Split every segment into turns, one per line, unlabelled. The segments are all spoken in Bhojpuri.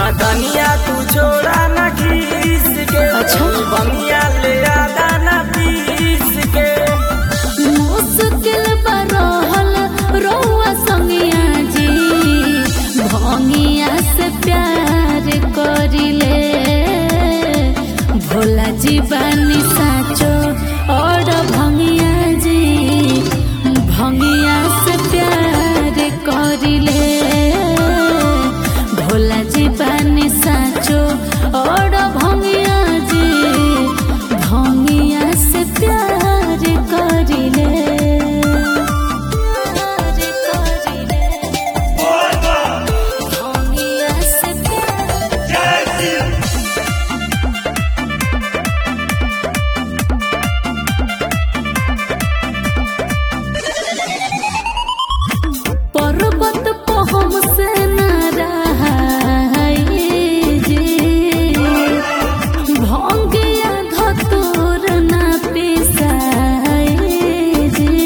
धनिया तू छोड़ा न खीस के
अच्छा।
बनिया ले आदा न पीस के
मुश्किल बरहल रउआ संगिया जी भंगिया से प्यार करिले भोला जी बानी साचो और भंगिया जी भंगिया से प्यार करिले भोला जी बानी साचो और भंगिया जी भंगिया से प्यार करिले प्यार करिले भंगिया से प्यार पर्वत पहम से न रहाई जी भंगिया धतुर न पिसाई जी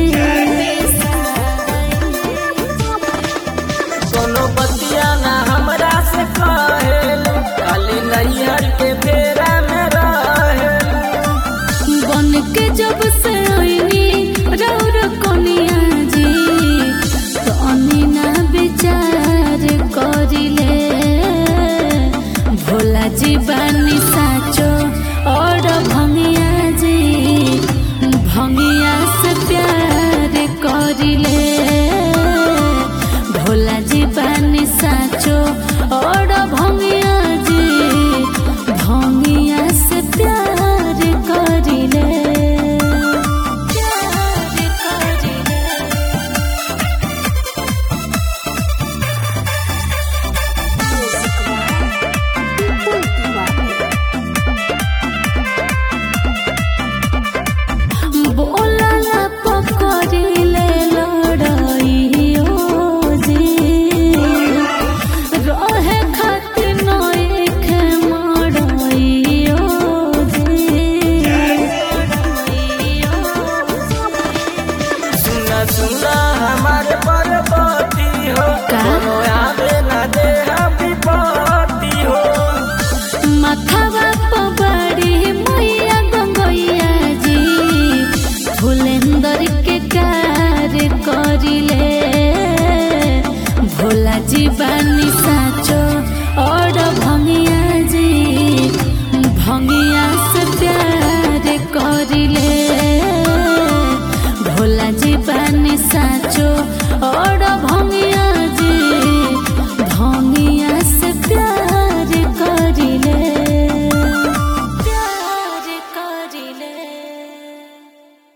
कोनो बतिया ना हमरा से कहेल खाली नैहर के फेरा में रहेल
बन के जब से आईनी रौर कोनिया जी तनी ना विचार करिले भोला जी बानी